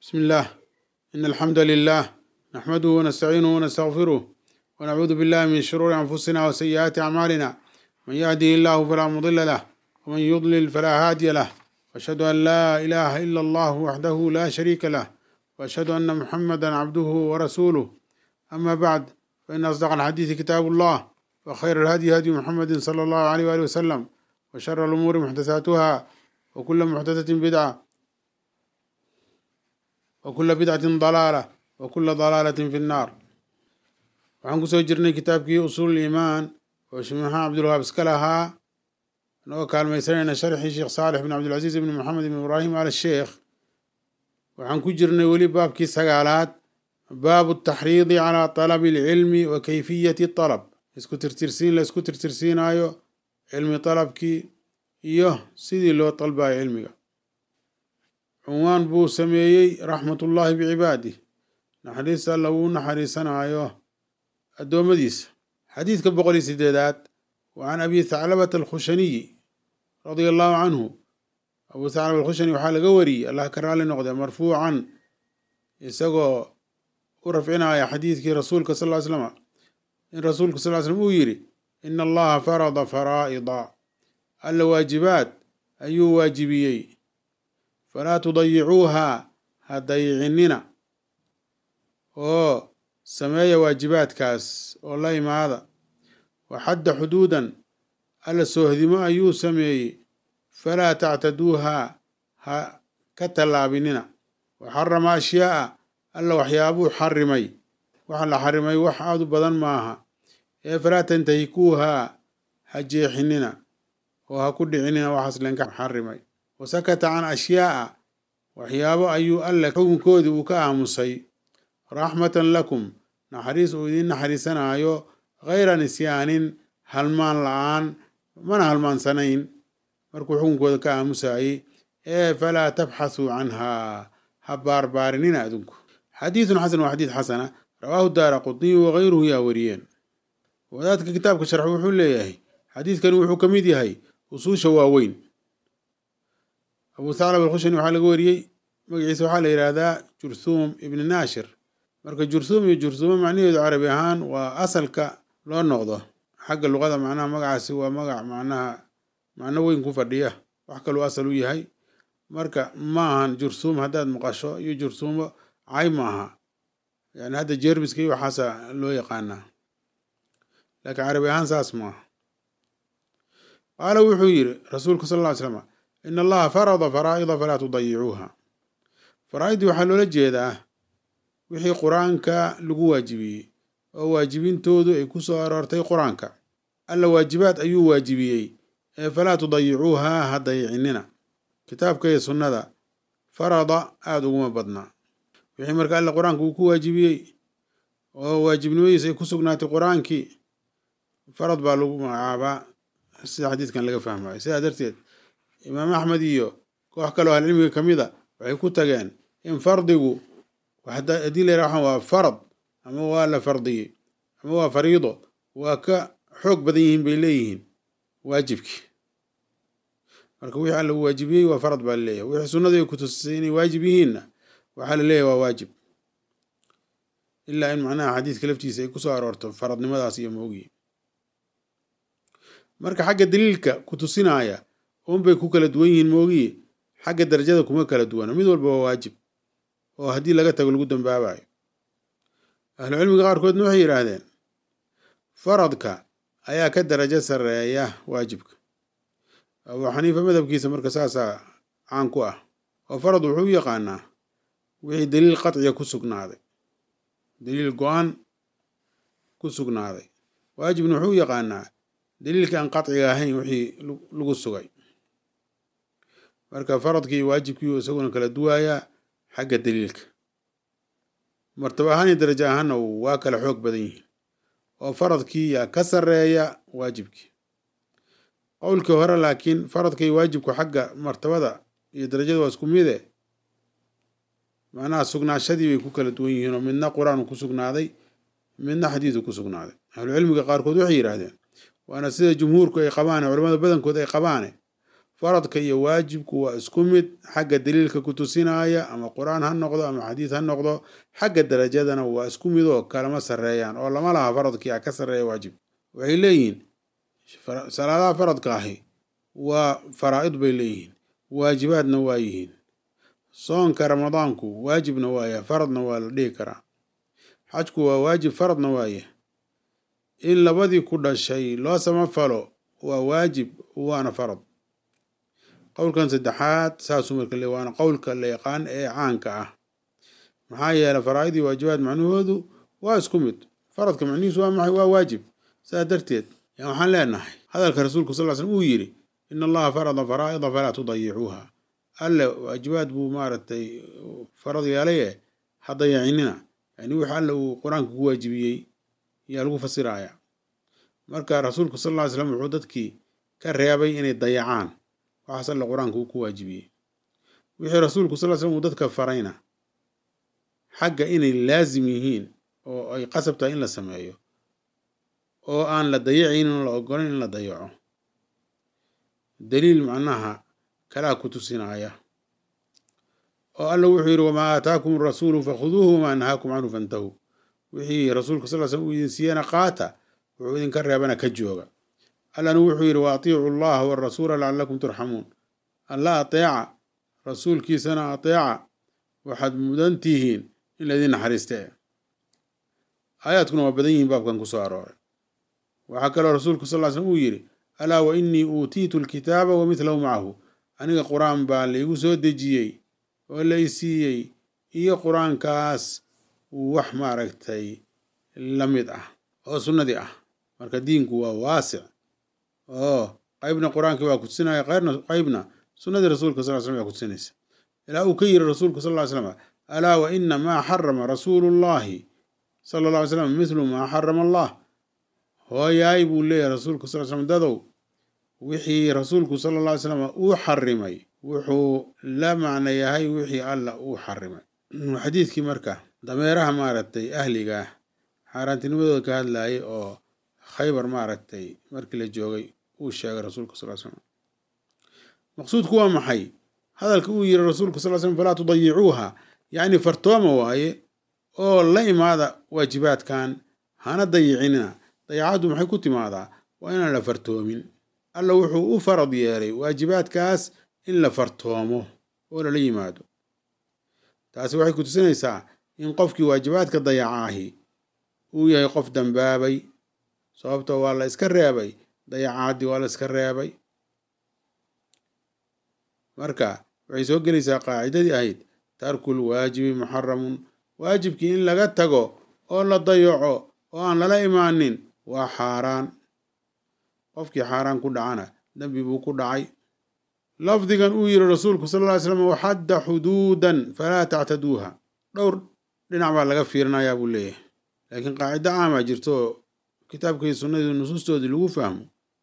بسم الله إن الحمد لله نحمده ونستعينه ونستغفره ونعوذ بالله من شرور أنفسنا وسيئات أعمالنا من يهده الله فلا مضل له ومن يضلل فلا هادي له وأشهد أن لا إله إلا الله وحده لا شريك له وأشهد أن محمدا عبده ورسوله أما بعد فإن أصدق الحديث كتاب الله وخير الهدي هدي محمد صلى الله عليه وآله وسلم وشر الأمور محدثاتها وكل محدثة بدعة وكل بدعة ضلالة وكل ضلالة في النار waxaan kusoo jirnay kitaabkii usuul iimaan oo shimaxa cabdulwahaab iska lahaa anagoo kaalmaysanayna sharxii sheekh saalix bin cabdilcasiis ibn maxamed ibn ibraahim al sheekh waxaan ku jirnay weli baabkii sagaalaad baabu taxriidi calaa talabi alcilmi wa kayfiyati talab isku tirtirsiin la isku tirtirsiinaayo cilmi talabkii iyo sidii loo dalbayo cilmiga cunwaan buu sameeyey raxmatullaahi bicibaadih naxariista alla wuu naxariisanaayo addoommadiisa xadiidka boqol iyo sideedaad wa can abi thaclabata alkhushaniyi radia allahu canhu abuu thaclaba alkhushani waxaa laga wariyey allah ka raali noqde marfuucan isagoo u rafcinaya xadiidkii rasuulka sal ly slama in rasuulka sal ly slam uu yidhi ina allaha farada faraa'ida alla waajibaad ayuu waajibiyey falaa tudayicuuha ha dayicinina oo sameeya waajibaadkaas oo la imaada wa xadda xuduudan alla soohdimo ayuu sameeyey falaa tactaduuha ha ka tallaabinina wa xarama ashyaa'a alla waxyaabuu xarimay waxa la xarimay wax aad u badan maaha ee falaa tantahikuuha ha jeexinina oo ha ku dhicinina waxaas lenka xarimay wa sakata can ashyaa'a waxyaabo ayuu alle xukunkoodii uu ka aamusay raxmatan lakum naxariis uu idiin naxariisanaayo khayra nisyaanin halmaan la-aan mana halmaansanayn markuu xukunkooda ka aamusayey ee falaa tabxathuu canhaa ha baarbaarinina adinku xadiidun xasan waa xadiid xasana rawaahu daara qudniyu wakayruhu yaa wariyeen wadaadka kitaabka sharxu wuxuu leeyahay xadiidkani wuxuu ka mid yahay usuusha waaweyn abuu thaclab alkhushani waxaa laga wariyey magaciisa waxaa la yidhaahdaa jurthuum ibni naashir marka jurthuum iyo jurthuumo macnaheedu carabi ahaan waa asalka loo noqdo xagga luqada macnaha magacaasi waa magac macnaha macno weyn ku fadhiya wax kaluu asal u yahay marka ma ahan jurthuum haddaad maqasho iyo jurthuumo cay ma aha yani hadda jermiska iyo waxaasa loo yaqaanaa laakiin carabi ahaan saas maaha qaala wuxuu yidhi rasuulku sal ll ly slama in allaha farada faraa'ida falaa tudayicuuha faraa'idii waxaa loola jeedaa wixii qur-aanka lagu waajibiyey oo waajibintoodu ay ku soo aroortay qur-aanka alla waajibaad ayuu waajibiyey ee falaa tudayicuuha ha dayicinina kitaabka iyo sunnada farada aada uguma badnaa wixii marka alla qur-aanka uu ku waajibiyey oo waajibnimadiisa ay ku sugnaatay qur-aankii farad baa lagu magacaabaa sida xadiidkan laga fahmayo sidaa darteed imaam axmed iyo koox kaloo ahlicilmiga ka mid a waxay ku tageen in fardigu haddii la yaraha waa farad ama waa la fardiyey ama waa fariido waa ka xoog badan yihiin bay leeyihiin waajibkii marka wixii alla uu waajibiyey waa farad baa laleeyahay wixii sunnadu ay kutusisay inay waajib yihiinna waxaa la leeyahay waa waajib ilaa in macnaha xadiidka laftiisa ay kusoo aroorto faradnimadaas iyo moogiyi marka xagga daliilka ku tusinaya unbay ku kala duwan yihiin moogiye xagga darajada kuma kala duwana mid walba waa waajib oo haddii laga tago lagu dambaabayo ahlucilmiga qaarkoodna waxay yidhaahdeen faradka ayaa ka darajo sarreeya waajibka abuu xaniifa madhabkiisa marka saasaa caan ku ah oo farad wuxuu u yaqaanaa wixii daliil qatciga ku sugnaaday daliil go-aan ku sugnaaday waajibna wuxuu u yaqaanaa daliilkii aan qatciga ahayn wixii lagu sugay marka faradkii waajibkii isaguna kala duwayaa xagga daliilka martaba ahaan iyo darajo ahaanna waa kala xoog badan yihiin oo faradkii yaa ka sarreeya waajibkii qowlkii hore laakiin faradka iyo waajibku xagga martabada iyo darajada waa isku mide macnaha sugnaashadii bay ku kala duwan yihiin oo midna qur-aan ku sugnaaday midna xadiidu ku sugnaaday ahlucilmiga qaarkood waxay yidhaahdeen waana sida jumhuurku ay qabaane culamada badankood ay qabaane faradka iyo waajibku waa isku mid xagga daliilka ku tusinaya ama qur-aan ha noqdo ama xadiis ha noqdo xagga darajadana waa isku mid oo kalama sarreeyaan oo lama laha faradkii a ka sarreeya waajib waxay leeyihiin salaadaha faradka ahi waa faraa'id bay leeyihiin waajibaadna waa yihiin soonka ramadaanku waajibna waaya faradna waa la dhihi karaa xajku waa waajib faradna waaya in labadii ku dhashay loo samafalo waa waajib waana farad qowlkan saddexaad saasuu marka le waana qowlka la yaqaan ee caanka ah maxaa yeelay faraa'id iyo waajibaad macnahoodu waa isku mid faradka macnihiisu waa maxay waa waajib saas darteed yaa waxaan leenahay hadalka rasuulku sal ly slm uu yidhi in allaha farada faraa'ida falaa tudayicuuha alle waajibaad buu maaragtay farad yeelaye ha dayacinina yani wix alle uu qur-aanka ku waajibiyey yaa lagu fasiraya marka rasuulku sal ly slam wuxuu dadkii ka reebay inay dayacaan waxaas alle qur-aanka uu ku waajibiyey wixii rasuulku sal slam uu dadka farayna xagga inay laasim yihiin oo ay qasab tahay in la sameeyo oo aan la dayacaynin oo la ogolayn in la dayaco daliil macnaha kalaa ku tusinaya oo alla wuxuu yidhi wamaa aataakum rasuulu fakhuduuhu wamaa nahaakum canhu fantahuu wixii rasuulka sal slm uu idin siiyana qaata wuxuu idinka reebana ka jooga allana wuxuu yidhi wa atiicu allaha warasuula lacalakum turxamuun alla ateeca rasuulkiisana ateeca waxaad mudan tihiin in laydin naxariiste aayaadkuna waa badan yihiin baabkan ku soo arooray waxaa kaloo rasuulku sal slm uu yidhi alaa wa innii uutiitu alkitaaba wa midlahu macahu aniga qur-aan baa laygu soo dejiyey oo lay siiyey iyo qur-aankaas wax maaragtay la mid ah oo sunnadii ah marka diinku waa waasic oo qaybna qur-aankii waa kutusinaya qayrna qaybna sunnadii rasuulka sal slm waa kutusinaysa ilaa uu ka yiri rasuulku sal ly slam alaa wa ina maa xarama rasuulu llahi sala alla ly slam mithlu maa xarama allah hooyaay buu leeyahay rasuulku sal slm dadow wixii rasuulku sala alla ly slam uu xarimay wuxuu la macno yahay wixii alla uu xarimay xadiidkii marka dameeraha maaragtay ahliga ah xaaraantinimadooda ka hadlayay oo khaybar maaragtay markii la joogay uu sheegay rasuulka sal slam maqsuudku waa maxay hadalka uu yiri rasuulku sal slm falaa tudayicuuha yacni fartooma waaye oo la imaada waajibaadkan hana dayicinina dayacaddu maxay ku timaadaa waa inaan la fartoomin alla wuxuu u farad yeelay waajibaadkaas in la fartoomo oo lala yimaado taasi waxay ku tusinaysaa in qofkii waajibaadka dayacaahi uu yahay qof dambaabay sababtoo waa la iska reebay dayacaaddii waa la iska reebay marka waxay soo gelaysaa qaacidadii ahayd tarkul waajibi muxaramun waajibkii in laga tago oo la dayaco oo aan lala imaanin waa xaaraan qofkii xaaraan ku dhacana dembi buu ku dhacay lafdigan uu yiri rasuulku sal ly slam waxadda xuduudan falaa tactaduuha dhowr dhinac baa laga fiirinayaa buu leeyahay laakiin qaacido caamaa jirto oo kitaabkii sunnadii nusuustoodii lagu fahmo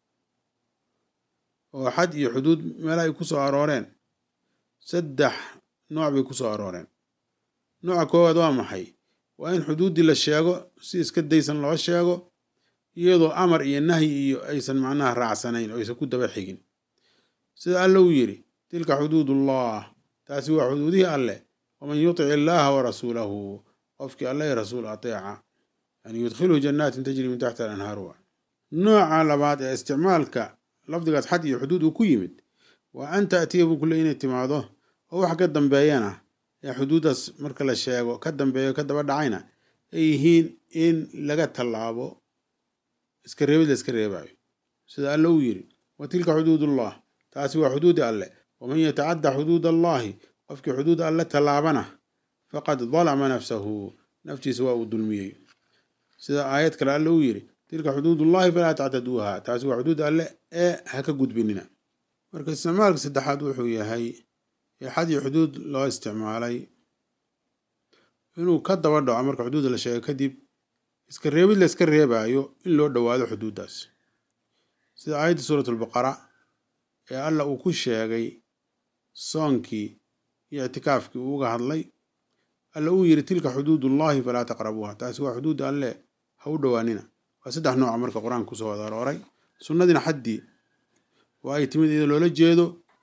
oo xad iyo xuduud meel ay ku soo arooreen saddex nooc bay ku soo arooreen nooca koowaad waa maxay waa in xuduuddii la sheego si iska daysan loo sheego iyadoo amar iyo nahyi iyo aysan macnaha raacsanayn oo aysan ku daba xigin sida alle uu yidhi tilka xuduudullah taasi waa xuduudihii alleh waman yutic illaaha wa rasuulahu qofkii alle i rasuul ateeca yani yudkhilhu jannaatin tajri min taxti alanhaar wa nooca labaad ee isticmaalka lafdigaas xad iyo xuduud uu ku yimid waa an taatiya buu kule inay timaado oo wax ka dambeeyana ee xuduuddaas marka la sheego ka dambeeyo ka daba dhacayna ay yihiin in laga tallaabo iska reebid la iska reebayo sida alle uu yidhi wa tilka xuduudullah taasi waa xuduudi alleh waman yatacadda xuduud allahi qofkii xuduud alle tallaabana faqad dalama nafsahu naftiisa waa uu dulmiyey sida aayad kale alle uu yidhi tilka xuduudullahi falaa tactaduuha taasi waa xuduud alle ee ha ka gudbinina marka isticmaalka saddexaad wuxuu yahay ee xad iyo xuduud loo isticmaalay inuu ka daba dhaco marka xuduudda la sheego kadib iska reebid la iska reebaayo in loo dhowaado xuduuddaas sida aayadda suurat albaqara ee alla uu ku sheegay soonkii iyo ictikaafkii uu uga hadlay alla uu yidhi tilka xuduudullahi falaa taqrabuuha taasi waa xuduudda alle ha u dhowaanina waa saddex nooca marka qur-aanka kusoo wada arooray sunnadiina xaddii waa ay timid iyadoo loola jeedo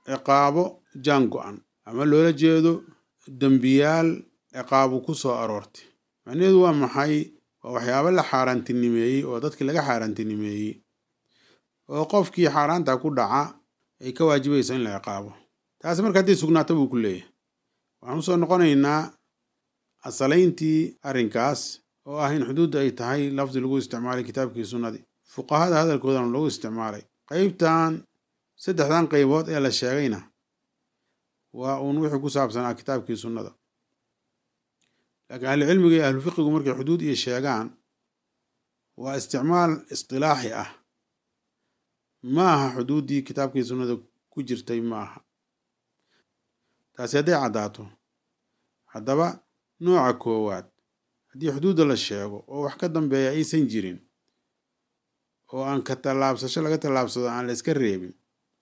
ciqaabo jaan go-an ama loola jeedo dembiyaal ciqaabu ku soo aroortay macnaheedu waa maxay waa waxyaabo la xaaraantinimeeyey oo dadkii laga xaaraantinimeeyey oo qofkii xaaraanta ku dhaca ay ka waajibayso in la ciqaabo taasi marka haddii sugnaato buu ku leeyahay waxaan usoo noqonaynaa asalayntii arrinkaas oo ah in xuduudda ay tahay lafdi lagu isticmaalay kitaabkii sunnadii fuqahada hadalkoodana lagu isticmaalay qeybtan saddexdan qeybood ee la sheegayna waa uun wixii ku saabsanaa kitaabkii sunnada laakiin ahlucilmiga iyo ahlufiqigu markay xuduud iyo sheegaan waa isticmaal istilaaxi ah ma aha xuduuddii kitaabkii sunnada ku jirtay ma aha taasi hadday caddaato haddaba nooca koowaad haddii xuduudda la sheego oo wax ka dambeeya aysan jirin oo aan ka tallaabsasho laga tallaabsado aan la iska reebin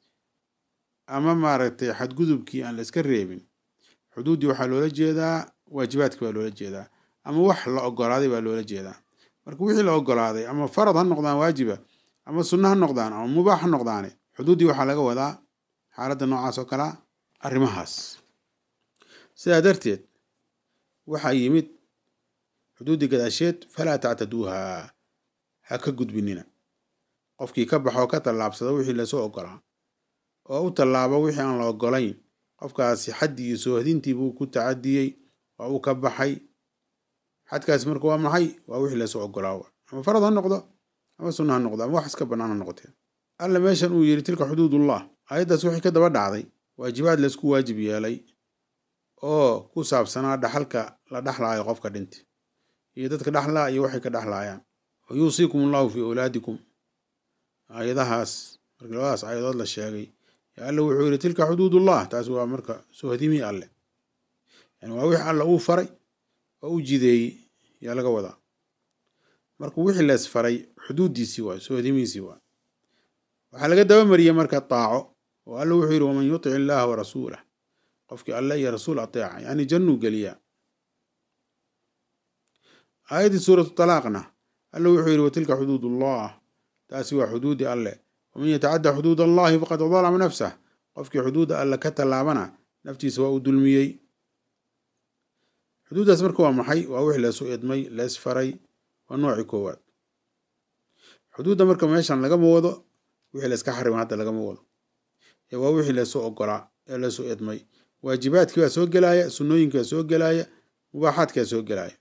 ama maaragtay xadgudubkii aan la iska reebin xuduuddii waxaa loola jeedaa waajibaadkii baa loola jeedaa ama wax la ogolaaday baa loola jeedaa marka wixii la ogolaaday ama farad ha noqdaan waajiba ama sunno ha noqdaan ama mubaax ha noqdaane xuduuddii waxaa laga wadaa xaaladda noocaas oo kalea arrimahaas sidaa darteed waxaa yimid xuduuddii gadaasheed falaa tactaduuha ha ka gudbinina qofkii ka baxoo ka tallaabsada wixii lasoo ogolaa oo u tallaabo wixii aan la ogolayn qofkaasi xaddii iyo soohdintii buu ku tacadiyey waa uu ka baxay xadkaasi marka waa maxay waa wixii lasoo ogolaa ama farad ha noqdo ama sunno ha noqdo ama wax iska bannaan ha noqotee alla meeshan uu yidhi tilka xuduudullah aayaddaas wixii ka daba dhacday waajibaad laysku waajib yeelay oo ku saabsanaa dhaxalka la dhexlaayo qofka dhinti iyo dadka dhexlaa iyo waxay ka dhexlaayaan wa yuusiikum allahu fii awlaadikum aayadahaas markii labadaas aayadood la sheegay alle wuxuu yidhi tilka xuduudullah taasi waa marka soohdimii alle yani waa wixii alle uu faray oo u jideeyey yaa laga wadaa marka wixii lees faray xuduuddiisii waay soohdimiisii waay waxaa laga dabamariyey marka taaco oo alle wuxuu yidhi waman yutic illaaha wa rasuulah qofkii alle iyo rasuul ateeca yani jannuu geliyaa aayaddii suuratu talaaqna alle wuxuu yidhi watilka xuduudullah taasi waa xuduudi alle waman yatacadda xuduud allahi faqad dalama nafsah qofkii xuduudda alle ka tallaabana naftiisa waa uu dulmiyey xuduuddaas marka waa maxay waa wix leesu idmay lees faray waa noocii koowaad xuduudda marka meeshan lagama wado wixii layska xarima hadda lagama wado ee waa wixii leesu ogolaa ee leesu idmay waajibaadkii baa soo gelaya sunnooyinkii baa soo gelaya mubaaxaadkii baa soo gelaya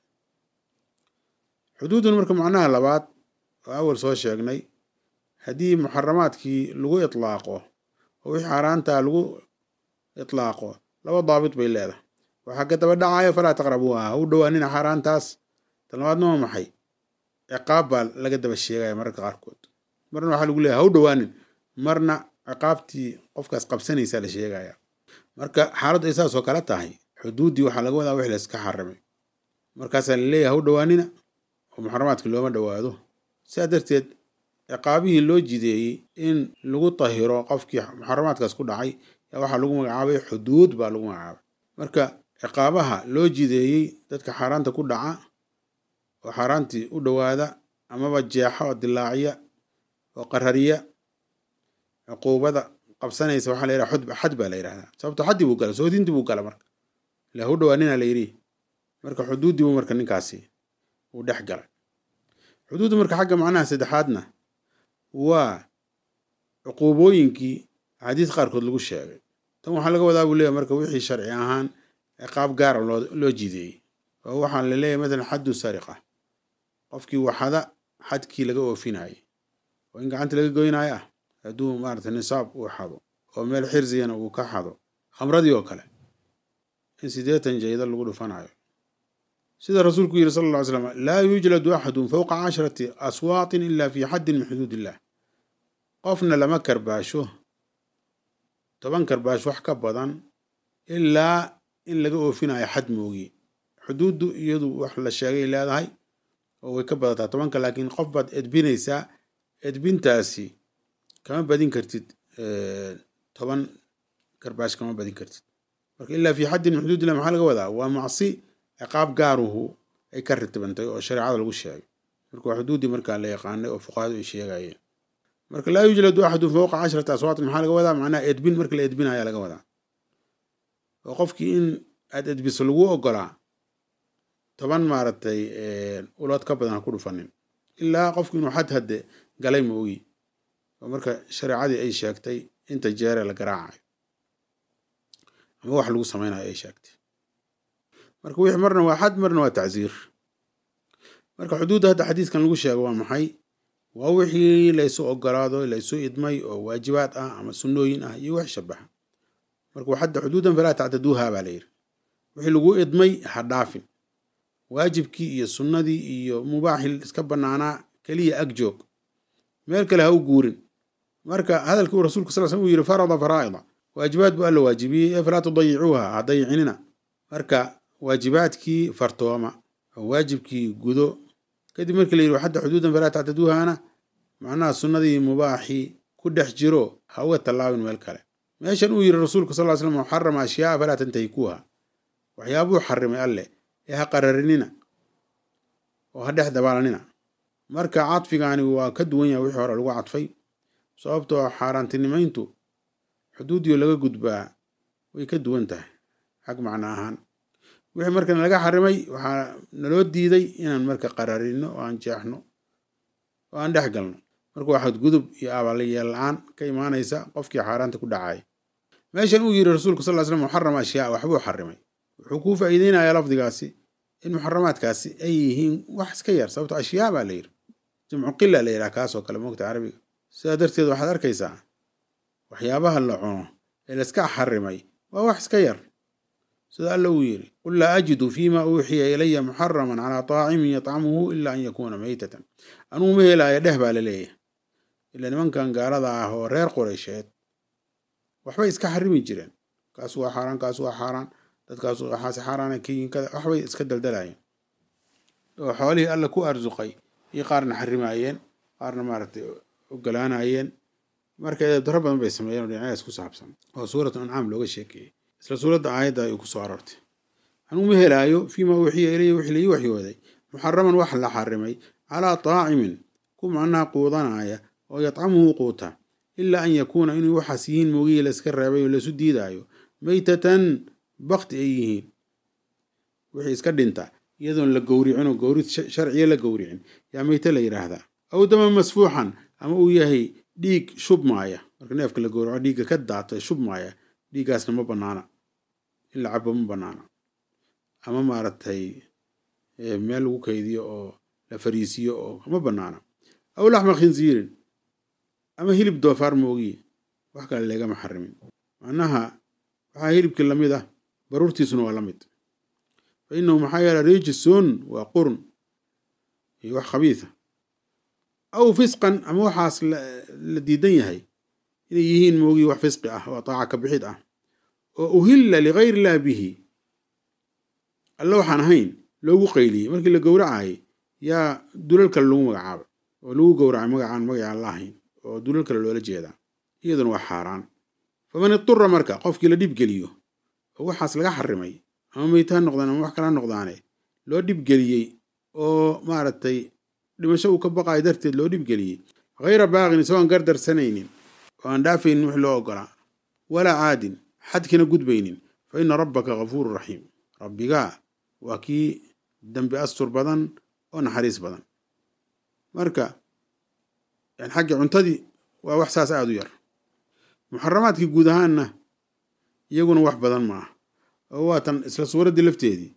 xuduudun marka macnaha labaad oo awal soo sheegnay haddii muxaramaadkii lagu itlaaqo oo wixii xaaraantaa lagu itlaaqo laba daabit bay leedahay waxaa ka daba dhacayo falaa taqrabuuha ha u dhowaanina xaaraantaas tan labaadna waa maxay ciqaab baa laga daba sheegaya mararka qaarkood marna waxaa lagu leeyahay ha u dhowaanin marna ciqaabtii qofkaas qabsanaysaa la sheegaya marka xaaladdu ay saas oo kale tahay xuduuddii waxaa laga wadaa wix layska xarimay markaasaa laleeyahay ha u dhowaanina oo muxaramaadka looma dhowaado sidaa darteed ciqaabihii loo jideeyey in lagu tahiro qofkii muxaramaadkaas ku dhacay yaa waxaa lagu magacaabay xuduud baa lagu magacaabay marka ciqaabaha loo jideeyey dadka xaaraanta ku dhaca oo xaaraantii u dhowaada amaba jeexa oo dilaaciya oo qarariya cuquubada qabsanaysa waxaa la yidhaha xud xad baa la yidhahdaa sababto xaddii buu gala soodintii buu gala marka ila hu dhowaanina la yidhi marka xuduuddii buu marka ninkaasi uu dhex galay xuduudda marka xagga macnaha saddexaadna waa cuquubooyinkii axaadiis qaarkood lagu sheegay tan waxaa laga wadaa buu leeyahy marka wixii sharci ahaan ciqaab gaara loo loo jideeyey oo waxaa la leeyahy matalan xaddu sariqa qofkii waxada xadkii laga oofinayay oo in gacanta laga goynayo ah hadduu maarata nisaab uu xado oo meel xirsiyana uu ka xado khamradii oo kale in siddeetan jayda lagu dhufanayo sida rasuulku yidhi sala alla ly slam laa yujladu axadun fowqa casharati aswaatin ila fi xaddin min xuduud illah qofna lama karbaasho toban karbaash wax ka badan ilaa in laga oofinayo xad moogi xuduuddu iyadu wax la sheegay leedahay oo way ka badataa tobanka laakiin qof baad edbinaysaa edbintaasi kama badin kartid toban karbaash kama badin kartid marka ilaa fi xaddin min xuduud illah maxaa laga wadaa waa macsi ciqaab gaaruhu ay ka ritibantay oo shareecada lagu sheegay marka waa xuduuddii markaa la yaqaanay oo fuqahadu ay sheegayeen marka laa yujladu axadun fowqa cashrata aswaatin maxaa laga wadaa macnaha edbin marka la edbinaya laga wadaa oo qofkii in aad edbiso lagu ogolaa toban maaragtay ulood ka badan ha ku dhufanin ilaa qofku inuu xad hadde galay ma ogi oo marka shareecadii ay sheegtay inta jeere la garaacayo ama wax lagu samaynayo ay sheegtay marka wixii marna waa xad marna waa tacsiir marka xuduudda hadda xadiiskan lagu sheego waa maxay waa wixii laysu ogolaado laysu idmay oo waajibaad ah ama sunnooyin ah iyo wax shabaxa marka waxadda xuduudan falaa tactaduuha baa la yidhi wixii lagu idmay ha dhaafin waajibkii iyo sunnadii iyo mubaaxil iska bannaanaa keliya ag joog meel kale ha u guurin marka hadalkii uu rasuulku sal slm uu yidhi farada faraa'ida waajibaad buu alla waajibiyey ee falaa tudayicuuha ha dayicinina marka waajibaadkii fartooma oo waajibkii gudo kadib markii la yidhi waxadda xuduudan falaa tactaduuhana macnaha sunnadii mubaaxii ku dhex jiro ha uga tallaabin meel kale meeshan uu yidhi rasuulku sal slam xarama ashyaaa falaa tantahikuuha waxyaabuu xarimay alleh ee ha qararinina oo ha dhex dabaalanina marka cadfigani waa ka duwan yahay wixii hore lagu cadfay sababtoo xaaraantinimayntu xuduudiyo laga gudbaa way ka duwan tahay xag macno ahaan wixii markan laga xarimay waxaa naloo diiday inaan marka qararino oo aan jeexno oo aan dhex galno marka waa xadgudub iyo abalyeel la-aan ka imaanaysa qofkii xaaraanta ku dhacay meeshan uu yidhi rasuulku sal slam muxarama ashyaa waxbuu xarimay wuxuu kuu faa'iideynayaa lafdigaasi in muxaramaadkaasi ay yihiin wax iska yar sababto ashyaa baa la yidhi jamcu qila la yidhaha kaasoo kale moogta carabiga sidaa darteed waxaad arkaysaa waxyaabaha la cuno ee layska xarimay waa wax iska yar sida alla uu yidhi qul laa ajidu fiima uuxiya ilaya muxaraman calaa taacimin yatcamuhu ila an yakuuna meytatan anugu ma helaayo dheh baa la leeyahay ila nimankan gaalada ah oo reer qoraysheed waxbay iska xarimi jireen kaas waa xaaraan kaas waa xaaraan dadkaas waxaase xaaraana kayiin kada waxbay iska daldalayeen oo xoolihii alla ku arsuqay iyo qaarna xarimaayeen qaarna maaragtay ogolaanayeen marka eedaro badan bay sameeyeen oo dhinacyaas ku saabsan oo suuratu ancaam looga sheekeeyey isla suuradda aayadda ay ku soo aroortay anuu ma helaayo fiima uuxiya ilaya wixii laii waxyooday muxaraman wax la xarimay calaa taacimin ku macnaha quudanaya oo yadcamuhu quuta ilaa an yakuuna inuu waxaas yihiin moogihii layska reebay oo laysu diidaayo meytatan bakti ay yihiin wixii iska dhinta iyadoon la gowricin oo gowrid sharciya la gowricin yaa meyte la yidhaahdaa aw daman masfuuxan ama uu yahay dhiig shubmaaya marka neefka la gowraco dhiigga ka daata shubmaaya dhiiggaasna ma banaana in la cabo ma banaana ama maaragtay meel lagu kaydiyo oo la fariisiyo oo ma banaana aw laxma khinsiirin ama hilib doofaar moogiye wax kale leegama xarimin macnaha waxaa hilibkii lamid ah baruurtiisuna waa la mid fa inahu maxaa yeele rijisun waa qurun iyo wax khabiisa aw fisqan ama waxaas la diidan yahay inay yihiin moogiye wax fisqi ah oo taaca ka bixid ah oo uhilla ligayr illah bihi alle waxaan ahayn loogu qayliyey markii la gowracayay yaa dulal kale lagu magacaabay oo lagu gowracay magacaan magacaan la ahayn oo dulal kale loola jeedaa iyaduna waa xaaraan faman idura marka qofkii la dhibgeliyo oo waxaas laga xarimay ama meyta ha noqdaan ama wax kala noqdaane loo dhibgeliyey oo maaragtay dhimasho uu ka baqayo darteed loo dhibgeliyey hayra baaqin isagoon gardarsanaynin oo aan dhaafaynin wix loo ogolaa walaa caadin xadkina gudbaynin fa ina rabbaka gafuuru raxiim rabbigaa waa kii dembi astur badan oo naxariis badan marka xagga cuntadii waa wax saas aada u yar muxaramaadkii guud ahaanna iyaguna wax badan ma ah oo waatan isla suuraddii lafteedii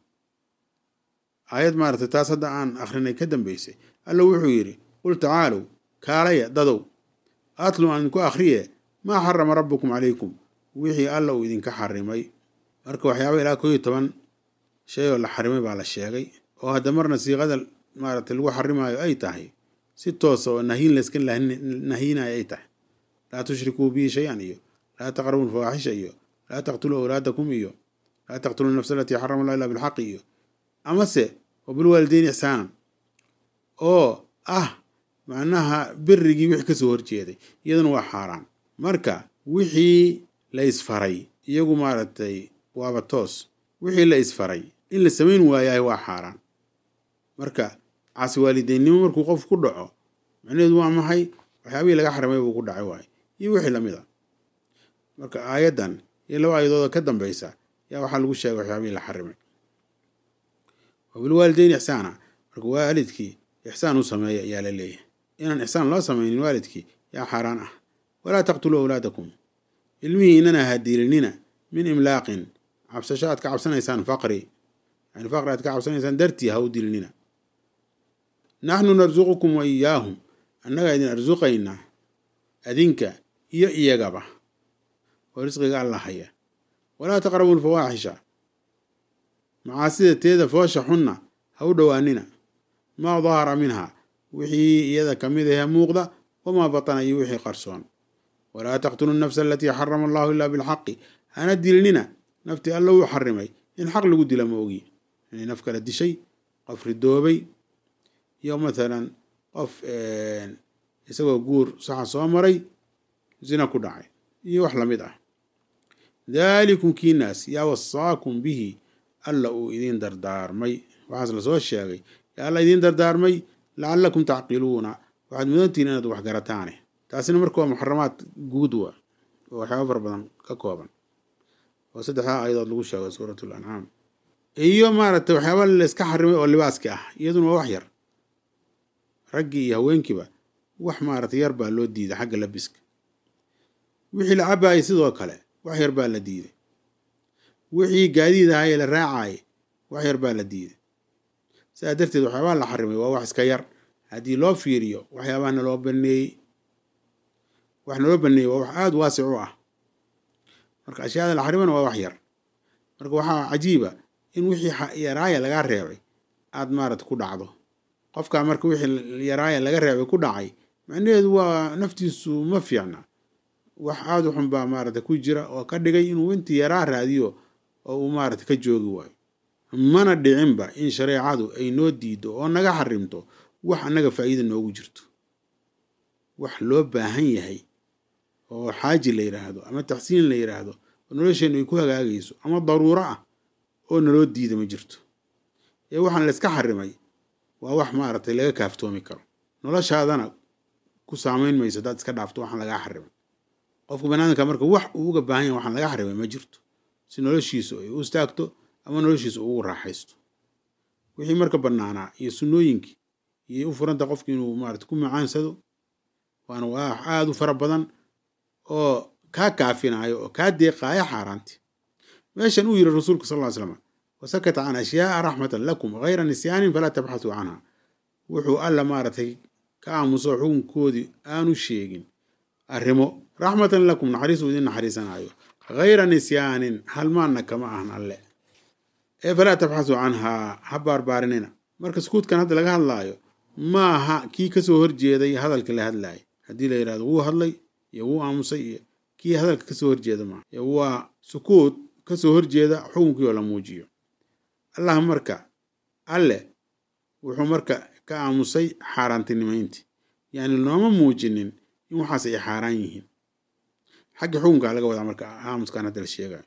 aayad maaragtay taas hadda aan akhrinay ka dambaysay alla wuxuu yidhi qul tacaalow kaalaya dadow atlu aan idinku akhriye maa xarama rabbukum calaykum wixii alla uu idinka xarimay marka waxyaaba ilaa koo iyo toban shay oo la xarimay baa la sheegay oo hadda marna siiqada maaragtay lagu xarimaayo ay tahay si toosa oo nahiin layska nahiinayo ay tahay laa tushrikuu bihi shay-an iyo laa taqrabu lfawaaxisha iyo laa taqtuluu awlaadakum iyo laa taqtuluu nafsa alatii xarama allah illa bilxaqi iyo amase wabilwaalideyn ixsaanan oo ah macnaha berigii wixii kasoo horjeeday iyaduna waa xaaraan marka wixii la isfaray iyagu maaragtay waaba toos wixii la isfaray in la samayn waayahay waa xaaraan marka caasi waalideennimo markuu qof ku dhaco macnaheedu waa maxay waxyaabihii laga xarimay buu ku dhacay waaye iyo wixii lamid a marka aayaddan iyo laba aayadooda ka dambaysa yaa waxaa lagu sheegay waxyaabihii la xarimay wabilwaalideyn ixsaana marka waalidkii ixsaan u sameeya ayaa la leeyahay inaan ixsaan loo samaynin waalidkii yaa xaaraan ah walaa taqtuluu awlaadakum ilmihii inana ha diilinina min imlaaqin cabsasho aad ka cabsanaysaan faqri yani faqri aad ka cabsanaysaan dartii ha u dilinina naxnu narsuqukum wa iyaahum annagaa idin arsuqaynaa adinka iyo iyagaba oo risqiga alla haya walaa taqrabu lfawaaxisha macaasida teeda foosha xunna ha u dhowaanina maa dahara minha wixii iyada ka mid ahe muuqda wamaa batana iyo wixii qarsoon walaa taqtulu nafsa alatii xarama allahu ilaa bilxaqi hana dilinina naftii alla uu xarimay in xaq lagu dila ma ogi inay naf kala dishay qof ridoobay iyo mathalan qof isagoo guur saxa soo maray zina ku dhacay iyo wax lamid ah daalikum kiinaas yaa wasaakum bihi alla uu idiin dardaarmay waxaas lasoo sheegay yaa alla idiin dardaarmay lacalakum tacqiluuna waxaad mudantihiin inaad wax garataane taasina marka waa muxaramaad guud wa oo waxyaaba fara badan ka kooban oo saddexdaa aayadood lagu sheego suurat lancaam iyo maaragtay waxyaaba layska xarimay oo libaaski ah iyaduna waa wax yar raggii iyo haweenkiiba wax maaragtay yar baa loo diiday xagga labiska wixii la cabaayay sidoo kale wax yar baa la diiday wixii gaadiid ahaye la raacayay wax yar baa la diiday sidaa darteed waxyaabaha la xarimay waa wax iska yar haddii loo fiiriyo waxyaabaha naloo baneeyey wax naloo baneeyey waa wax aada waasic u ah marka ashyaada la xarimana waa wax yar marka waxaa cajiiba in wixii yaraaya lagaa reebay aada maarata ku dhacdo qofkaa marka wixii yaraaya laga reebay ku dhacay macnaheedu waa naftiisu ma fiicna wax aada u xun baa maarata ku jira oo ka dhigay inuu intii yaraa raadiyo oo uu maarata ka joogi waayo mana dhicinba in shareecadu ay noo diido oo naga xarimto wax annaga faa'iida noogu jirto wax loo baahan yahay oo xaaji la yidhaahdo ama taxsiin la yidhaahdo oo nolosheennu ay ku hagaagayso ama daruuro ah oo naloo diida ma jirto ee waxaan layska xarimay waa wax maaragtay laga kaaftoomi karo noloshaadana ku saamayn mayso hadaad iska dhaafto waxaan lagaa xarimay qofka banaadamka marka wax uu uga baahan yahay waxaan laga xarimay ma jirto si noloshiisu ay u istaagto ama noloshiisu ugu raaxaysto wixii marka bannaanaa iyo sunnooyinkii iyay u furanta qofki inuu maarata ku macaansado waana wax aada u fara badan oo kaa kaafinayo oo kaa deeqaaya xaaraanti meeshan uu yiri rasuulku sal ly slam wasakata can ashyaaa raxmatan lakum hayra nisyaanin falaa tabxasuu canha wuxuu alla maaragtay ka aamuso xukunkoodii aanu sheegin arrimo raxmatan lakum naxariis uu idin naxariisanayo hayra nisyaanin halmaanna kama ahan alle ee falaa tabxasuu canhaa ha baarbaarinina marka sukuudkan hadda laga hadlaayo maaha kii kasoo horjeeday hadalka la hadlaayay haddii la yidhahdo wuu hadlay iyo wuu aamusay iyo kii hadalka kasoo horjeeda maaha waa sukuud kasoo horjeeda xukunkii oo la muujiyo allah marka alle wuxuu marka ka aamusay xaaraantinimayntii yacni looma muujinin in waxaas ay xaaraan yihiin xagga xukunkaa laga wadaa marka aamuskan hadda la sheegayo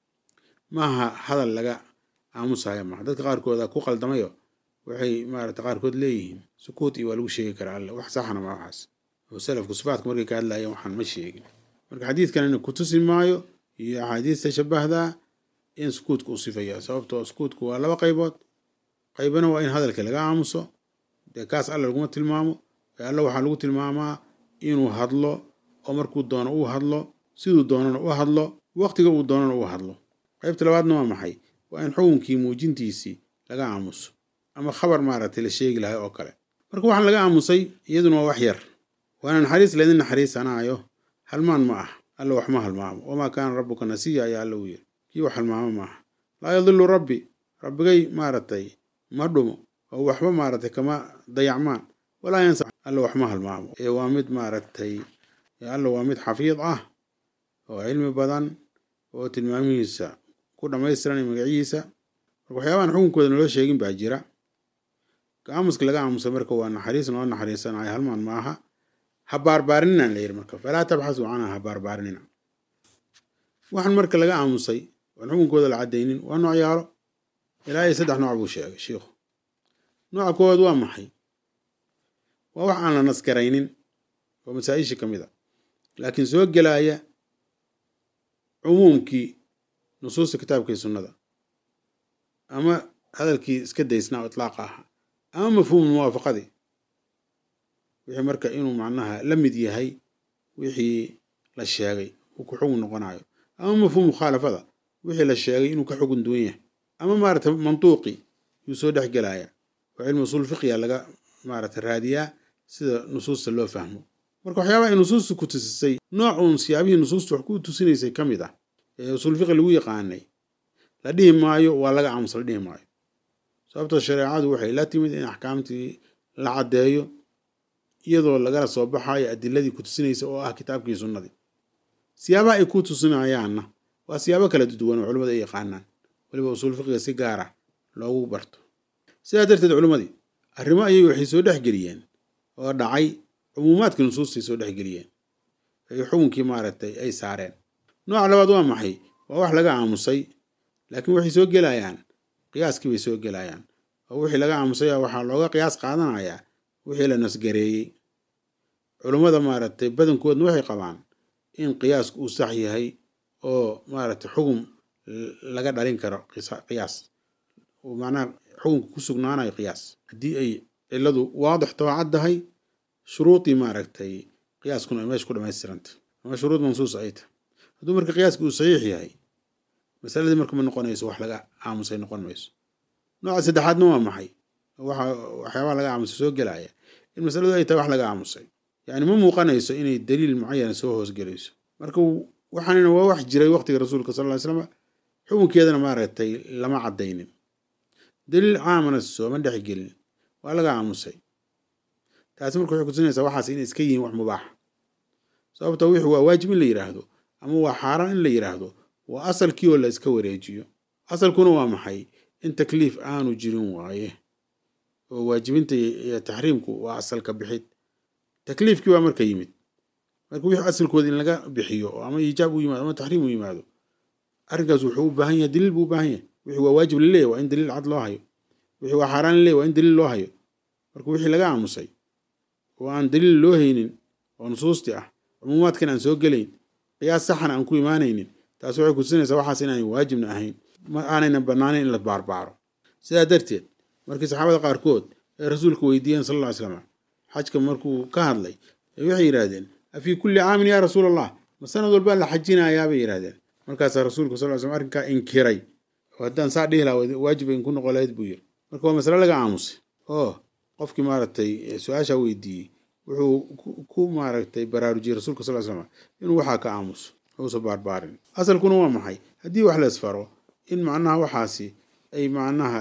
maaha hadal laga aamusayo maaha dadka qaarkooda ku qaldamayo waxay maarata qaarkood leeyihiin sukuut iyo waa lagu sheegi karaa alle wax saxna maa waxaas oo salafku sifaadka markay ka hadlayeen waxaan ma sheegin marka xadiidkanina kutusi maayo iyo axaadiista shabahdaa in sukuudka u sifaya sababtoo sukuudku waa laba qaybood qaybana waa in hadalka laga aamuso dee kaas alle laguma tilmaamo ee alle waxaa lagu tilmaamaa inuu hadlo oo markuu doono uu hadlo siduu doonana u hadlo waqtiga uu doonana u hadlo qaybta labaadna waa maxay waa in xukunkii muujintiisii laga aamuso ama khabar maaragtay la sheegi lahay oo kale marka waxaan laga aamusay iyaduna waa wax yar waana naxariis laydin naxariisanaayo halmaan ma ah alle wax ma halmaamo wamaa kaana rabbuka nasiya ayaa alle uu yiri kii wax halmaamo maaha laa yadilu rabbi rabbigay maaragtay ma dhumo oo waxba maaragtay kama dayacmaan walaa yansa alle wax ma halmaamo ee waa mid maaragtay alle waa mid xafiid ah oo cilmi badan oo tilmaamihiisa ku dhammaystiran magacihiisa marka waxyaabahan xukunkooda naloo sheegin baa jira aamuska laga aamusay marka waa naxariis noo naxariisanayo halmaan ma aha ha baarbaarinina la yidhi marka falaa tabxasuu canha ha baarbaarinina waxaan marka laga aamusay oan xukunkooda la caddaynin waa noocyaalo ilaa iyo saddex nooc buu sheegay shiikhu nooca koowaad waa maxay waa wax aan la nasgaraynin oo masaa-isha ka mid a laakiin soo gelaya cumuumkii nusuusta kitaabka iyo sunnada ama hadalkii iska daysnaa oo itlaaqa ahaa ama mafhuumu muwaafaqadii wixii marka inuu macnaha la mid yahay wixii la sheegay uu ku xugun noqonayo ama mafhuum mukhaalafada wixii la sheegay inuu ka xugun duwan yahay ama maarata mantuuqi yuu soo dhex gelaya oo cilmi usuul fiqiya laga maarata raadiyaa sida nusuusta loo fahmo marka waxyaabaha ay nusuusta ku tusisay nooc uun siyaabihii nusuusta wax ku tusinaysay ka mid ah ee usuul fiqi lagu yaqaanay la dhihi maayo waa laga aamusa la dhihi maayo sababtoo shareecadu waxay la timid in axkaamtii la caddeeyo iyadoo lagala soo baxayo adiladii ku tusinaysa oo ah kitaabkii sunnadii siyaabaha ay ku tusinayaanna waa siyaabo kala duwan oo culimmadu ay yaqaanaan weliba usuul fiqiga si gaar ah loogu barto sidaa darteed culimmadii arrimo ayay waxay soo dhexgeliyeen oo dhacay cumuumaadkii nusuustay soo dhexgeliyeen ay xukunkii maaragtay ay saareen nooca labaad waa maxay waa wax laga aamusay laakiin waxay soo gelayaan qiyaaskii bay soo gelayaan oo wixii laga aamusaya waxaa looga qiyaas qaadanayaa wixii la nasgareeyey culummada maaragtay badankoodna waxay qabaan in qiyaasku uu sax yahay oo maaragtay xugum laga dhalin karo qiyaas oo macnaha xukunka ku sugnaanayo qiyaas haddii ay ciladu waadix too caddahay shuruudii maaragtay qiyaaskuna ay meesha ku dhamaystiranta ama shuruud mansuus ay tahay hadduu marka qiyaaska uu saxiix yahay masaladii marka ma noqonayso wax laga aamusay noqon mayso nooca saddexaadna waa maxay waxa waxyaabaha laga aamusay soo gelaya in masaladu ay tahay wax laga aamusay yacni ma muuqanayso inay daliil mucayana soo hoosgelayso marka waxaanina waa wax jiray waqtiga rasuulka sal ly slam xukunkeedana maaragtay lama caddaynin daliil caamana sooma dhexgelin waa laga aamusay taasi marka waxay kutusinaysaa waxaas inay iska yihiin wax mubaaxa sababtoo wixii waa waajib in la yidhaahdo ama waa xaaraan in la yidhaahdo waa asalkii oo la iska wareejiyo asalkuna waa maxay in takliif aanu jirin waaye oo waajibinta iyo taxriimku waa asalka bixid takliifkii baa marka yimid marka wixii asalkooda in laga bixiyo oo ama iijaab u yimaado ama taxriim u yimaado arrinkaas wuxuu u baahan yahay daliil buu u baahan yahay wixii waa waajib laleeyahy waa in daliil cad loo hayo wixii waa xaaraan laleeyahy waa in daliil loo hayo marka wixii laga aamusay oo aan daliil loo haynin oo nusuusti ah cumuumaadkan aan soo gelayn qiyaas saxan aan ku imaanaynin taas waxay kutusinaysaa waxaas inaanay waajibna ahayn ma aanayna bannaanayn in la baarbaaro sidaa darteed markii saxaabada qaarkood ay rasuulka weydiiyeen sal alla ly slam xajka markuu ka hadlay waxay yidhaahdeen afii kulli caamin yaa rasuul allah ma sanad walbaa la xajinayaa bay yidhahdeen markaasaa rasuulka sal ly slam arrinkaa inkiray oo haddaan saa dhihi lahaa waajib in ku noqon lahayd buu yiri marka waa masale laga aamusay oo qofkii maaragtay su-aasha weydiiyey wuxuu ku maaragtay baraarujiyey rasuulka sal slam inuu waxaa ka aamuso uusa baarbaarin asalkuna waa maxay haddii wax la isfaro in macnaha waxaasi ay macnaha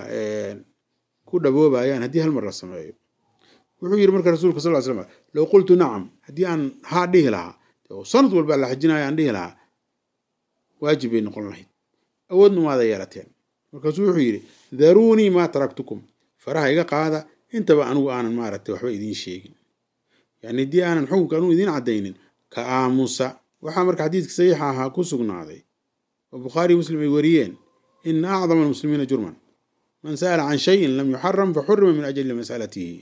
ku dhaboobayaan haddii hal mar la sameeyo wuxuu yidhi marka rasuulka sal slam low qultu nacam haddii aan haa dhihi lahaa sanad walbaa la xajinaya aan dhihi lahaa waajib bay noqon lahayd awoodna maada yeelateen markaasuu wuxuu yidhi daruunii maa taraktukum faraha iga qaada intaba anigu aanan maaragtay waxba idiin sheegin yani haddii aanan xukunka anugu idiin caddaynin ka aamusa waxaa marka xadiidka saxiixa ahaa ku sugnaaday oo bukhaari muslim ay wariyeen ina acdama almuslimiina jurman man sa'ala can shayin lam yuxaram faxurima min ajli masalatihi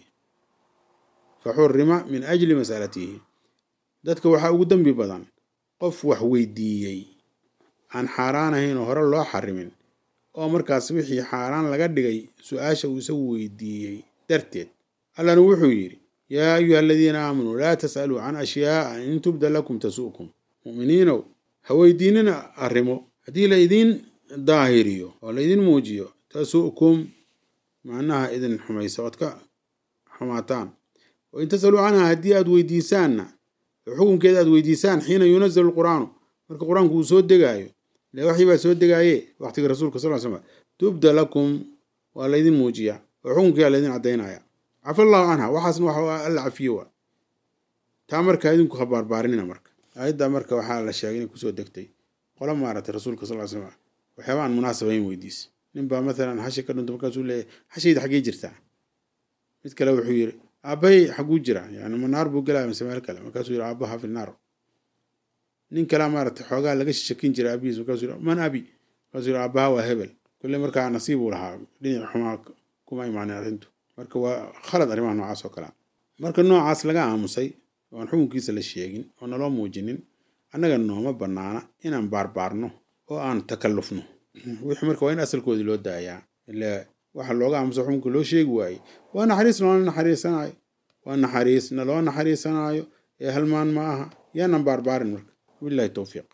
faxurima min ajli masalatihi dadka waxaa ugu dembi badan qof wax weydiiyey aan xaaraan ahayn oo hore loo xarimin oo markaas wixii xaaraan laga dhigay su-aasha uu isagu weydiiyey darteed allana wuxuu yidhi yaa ayuha aladiina aamanuu laa tas'aluu can ashyaa'a in tubda lakum tasu'kum mu'miniinow ha weydiinina arrimo haddii la idiin daahiriyo oo la idiin muujiyo tasu'kum macnaha idin xumaysa ood ka xumaataan wa in tas'aluu canha haddii aad weydiisaanna oo xukunkeeda aad weydiisaan xiina yunazalu lqur'aanu marka qur-aanku uu soo degaayo ile waxii baa soo degaaye waqtiga rasuulka sal slam tubda lakum waa laydin muujiyaa oo xukunkeeda laydin caddaynaya cafa allahu canha waxaasna waxa alla cafiye waa taa marka idinku ha baarbaarinina marka aayadda marka waxaa la sheegay inay kusoo degtay qola maaragtay rasuulka sal slam waxyaaba aan munaasabayn weydiis nin baa maalan hashi ka dhunto markaasuu leeyahy hashayda xaggee jirtaa mid kale wuxuu yidhi aabbahay xagguu jira yani ma naar buu gelaya mise meel kale markaasuu yidhi aabbaha fi naar nin kalea maaragtay xoogaa laga shakin jiray aabihiis markaasuu yidhi man abi markaasuu yidhi aabbaha waa hebel kulle markaa nasiib uu lahaa dhinac xumaa kuma imaanin arrintu marka waa khalad arrimaha noocaas oo kalea marka noocaas laga aamusay oo aan xukunkiisa la sheegin oo naloo muujinin annaga nooma bannaana inaan baarbaarno oo aan takallufno wixii marka waa in asalkoodii loo daayaa ila waxa looga aamuso xukunka loo sheegi waayey waa naxariis loola naxariisanaayo waa naxariis naloo naxariisanaayo ee halmaan ma aha yaanan baarbaarin marka wabillahi towfiiq